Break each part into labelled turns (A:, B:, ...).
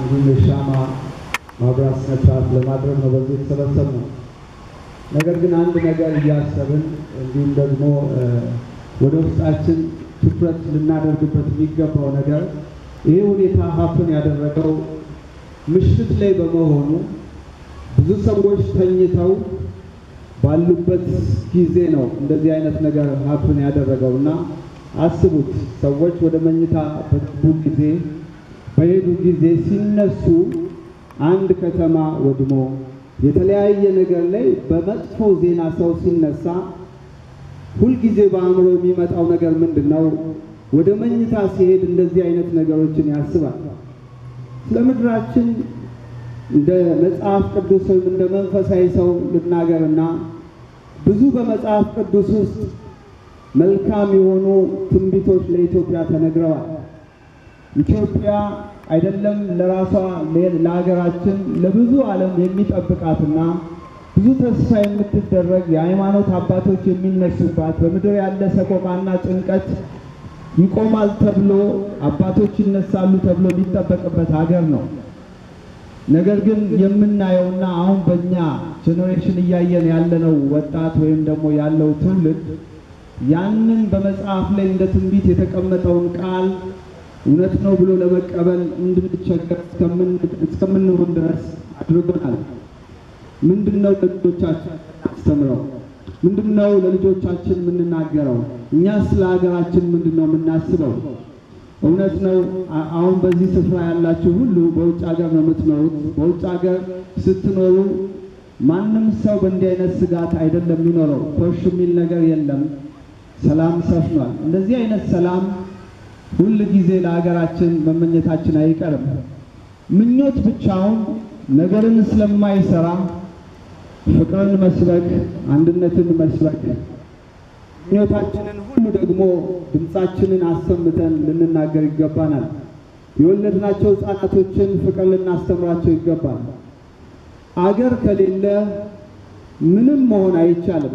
A: እንዲሁም የሻማ ማብራት ስነ ስርዓት ለማድረግ ነው በዚህ የተሰበሰብነው። ነገር ግን አንድ ነገር እያሰብን እንዲሁም ደግሞ ወደ ውስጣችን ትኩረት ልናደርግበት የሚገባው ነገር ይህ ሁኔታ ሀፍን ያደረገው ምሽት ላይ በመሆኑ ብዙ ሰዎች ተኝተው ባሉበት ጊዜ ነው እንደዚህ አይነት ነገር ሀፍን ያደረገው እና አስቡት፣ ሰዎች ወደ መኝታ በገቡ ጊዜ በሄዱ ጊዜ ሲነሱ አንድ ከተማ ወድሞ የተለያየ ነገር ላይ በመጥፎ ዜና ሰው ሲነሳ ሁልጊዜ በአእምሮ የሚመጣው ነገር ምንድን ነው? ወደ መኝታ ሲሄድ እንደዚህ አይነት ነገሮችን ያስባል። ስለ ምድራችን እንደ መጽሐፍ ቅዱስ ወይም እንደ መንፈሳዊ ሰው ልናገርና ብዙ በመጽሐፍ ቅዱስ ውስጥ መልካም የሆኑ ትንቢቶች ለኢትዮጵያ ተነግረዋል። ኢትዮጵያ አይደለም ለራሷ ለሀገራችን ለብዙ ዓለም የሚጠብቃትና ብዙ ተስፋ የምትደረግ የሃይማኖት አባቶች የሚነሱባት በምድር ያለ ሰቆቃና ጭንቀት ይቆማል ተብሎ አባቶች ይነሳሉ ተብሎ የሚጠበቅበት ሀገር ነው። ነገር ግን የምናየውና አሁን በእኛ ጄኔሬሽን እያየን ያለነው ወጣት ወይም ደግሞ ያለው ትውልድ ያንን በመጽሐፍ ላይ እንደ ትንቢት የተቀመጠውን ቃል እውነት ነው ብሎ ለመቀበል እንድንቸገር እስከምንሆን ድረስ አድርጎናል። ምንድነው ለልጆቻችን አስተምረው? ምንድነው ለልጆቻችን የምንናገረው? እኛ ስለ ሀገራችን ምንድነው የምናስበው? እውነት ነው። አሁን በዚህ ስፍራ ያላችሁ ሁሉ በውጭ ሀገር ነው የምትኖሩት። በውጭ ሀገር ስትኖሩ ማንም ሰው በእንዲህ አይነት ስጋት አይደለም የሚኖረው። ኮሽ የሚል ነገር የለም። ሰላም ሰፍኗል። እንደዚህ አይነት ሰላም ሁል ጊዜ ለሀገራችን መመኘታችን አይቀርም። ምኞት ብቻውን ነገርን ስለማይሰራ ፍቅርን መስበክ፣ አንድነትን መስበክ፣ ምኞታችንን ሁሉ ደግሞ ድምፃችንን አሰምተን ልንናገር ይገባናል። የወለድናቸው ሕፃናቶችን ፍቅር ልናስተምራቸው ይገባል። አገር ከሌለ ምንም መሆን አይቻልም።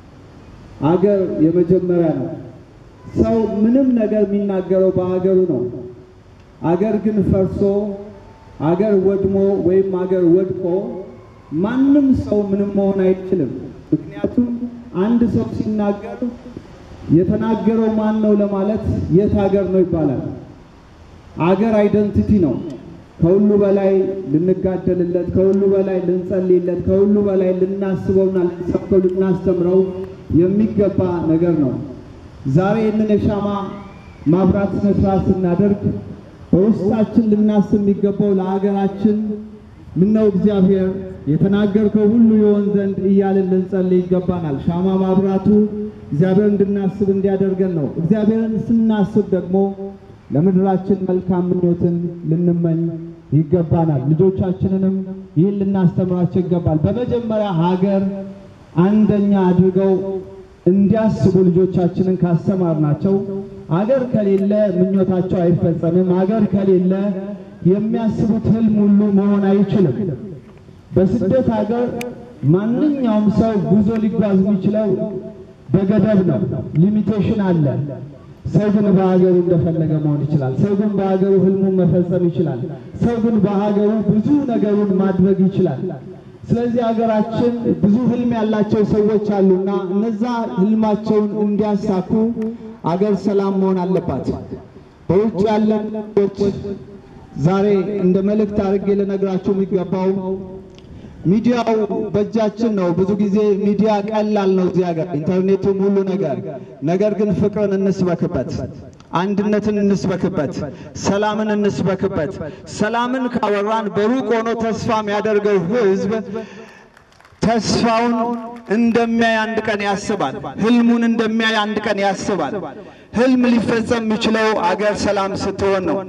A: አገር የመጀመሪያ ነው። ሰው ምንም ነገር የሚናገረው በሀገሩ ነው። አገር ግን ፈርሶ አገር ወድሞ ወይም አገር ወድቆ ማንም ሰው ምንም መሆን አይችልም። ምክንያቱም አንድ ሰው ሲናገር የተናገረው ማን ነው ለማለት የት ሀገር ነው ይባላል። አገር አይደንቲቲ ነው። ከሁሉ በላይ ልንጋደልለት፣ ከሁሉ በላይ ልንጸልይለት፣ ከሁሉ በላይ ልናስበውና ልንሰብከው ልናስተምረው የሚገባ ነገር ነው። ዛሬ ይህንን የሻማ ማብራት ስነ ስርዓት ስናደርግ በውስጣችን ልናስብ የሚገባው ለሀገራችን ምነው እግዚአብሔር የተናገርከው ሁሉ ይሆን ዘንድ እያልን ልንጸልይ ይገባናል። ሻማ ማብራቱ እግዚአብሔር እንድናስብ እንዲያደርገን ነው። እግዚአብሔርን ስናስብ ደግሞ ለምድራችን መልካም ምኞትን ልንመኝ ይገባናል። ልጆቻችንንም ይህን ልናስተምራቸው ይገባል። በመጀመሪያ ሀገር አንደኛ አድርገው እንዲያስቡ ልጆቻችንን ካስተማርናቸው አገር ከሌለ ምኞታቸው አይፈጸምም። አገር ከሌለ የሚያስቡት ህልም ሁሉ መሆን አይችልም። በስደት ሀገር ማንኛውም ሰው ጉዞ ሊጓዝ የሚችለው በገደብ ነው፣ ሊሚቴሽን አለ። ሰው ግን በሀገሩ እንደፈለገ መሆን ይችላል። ሰው ግን በሀገሩ ህልሙን መፈጸም ይችላል። ሰው ግን በሀገሩ ብዙ ነገሩን ማድረግ ይችላል። ስለዚህ ሀገራችን ብዙ ህልም ያላቸው ሰዎች አሉና እነዛ ህልማቸውን እንዲያሳኩ አገር ሰላም መሆን አለባት። በውጭ ያለን ሰዎች ዛሬ እንደ መልእክት አድርጌ ልነግራችሁ የሚገባው ሚዲያው በእጃችን ነው። ብዙ ጊዜ ሚዲያ ቀላል ነው እዚህ ሀገር ኢንተርኔቱም ሁሉ ነገር። ነገር ግን ፍቅርን እንስበክበት፣ አንድነትን እንስበክበት፣ ሰላምን እንስበክበት። ሰላምን ካወራን በሩቅ ሆኖ ተስፋ የሚያደርገው ህዝብ ተስፋውን እንደሚያይ አንድ ቀን ያስባል። ህልሙን እንደሚያይ አንድ ቀን ያስባል። ህልም ሊፈጸም የሚችለው አገር ሰላም ስትሆን ነው።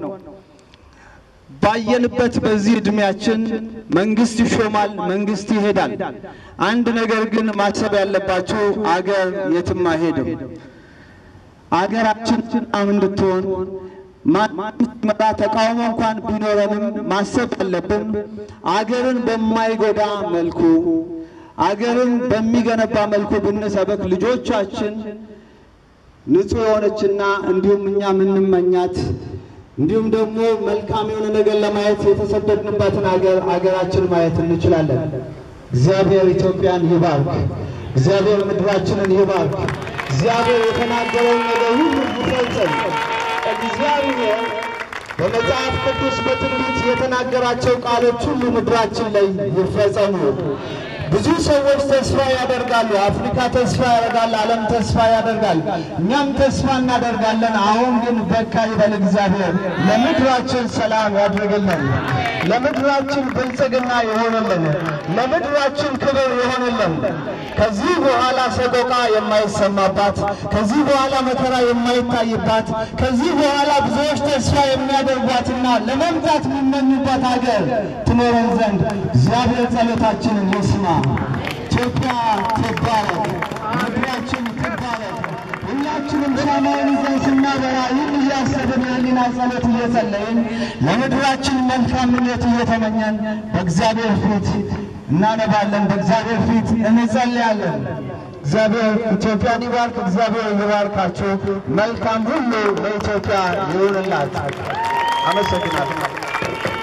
A: ባየንበት በዚህ እድሜያችን መንግስት ይሾማል፣ መንግስት ይሄዳል። አንድ ነገር ግን ማሰብ ያለባችሁ አገር የትም አይሄድም። አገራችን ሰላም እንድትሆን ማንመራ ተቃውሞ እንኳን ቢኖረንም ማሰብ ያለብን አገርን በማይጎዳ መልኩ አገርን በሚገነባ መልኩ ብንሰበክ ልጆቻችን ንጹሕ የሆነችና እንዲሁም እኛ የምንመኛት
B: እንዲሁም ደግሞ መልካም የሆነ ነገር ለማየት የተሰደድንበትን አገር አገራችን ማየት እንችላለን። እግዚአብሔር ኢትዮጵያን ይባርክ። እግዚአብሔር ምድራችንን ይባርክ። እግዚአብሔር የተናገረውን ነገር ሁሉ ይፈጽም። እግዚአብሔር በመጽሐፍ ቅዱስ በትንቢት የተናገራቸው ቃሎች ሁሉ ምድራችን ላይ ይፈጸሙ። ብዙ ሰዎች ተስፋ ያደርጋሉ። አፍሪካ ተስፋ ያደርጋል። ዓለም ተስፋ ያደርጋል። እኛም ተስፋ እናደርጋለን። አሁን ግን በቃ ይበል እግዚአብሔር። ለምድራችን ሰላም ያድርግልን። ለምድራችን ብልጽግና የሆነልን፣ ለምድራችን ክብር የሆነልን፣ ከዚህ በኋላ ሰቆቃ የማይሰማባት፣ ከዚህ በኋላ መከራ የማይታይባት፣ ከዚህ በኋላ ብዙዎች ተስፋ የሚያደርጓትና ለመምጣት የሚመኙባት ሀገር ትኖረን ዘንድ እግዚአብሔር ጸሎታችንን ይስማ። ኢትዮጵያ ትባረክ፣ ምድራችን ትባረክ። ሁላችንም ሻማውን ይዘን ስናበራ ይህን እያሰብን የህሊና ጸሎት እየጸለይን ለምድራችን መልካም ምኞት እየተመኘን በእግዚአብሔር ፊት እናነባለን፣ በእግዚአብሔር ፊት እንጸልያለን። እግዚአብሔር ኢትዮጵያን ይባርክ። እግዚአብሔር ይባርካችሁ። መልካም ሁሉ ለኢትዮጵያ ይሁንላት። አመሰግናለሁ።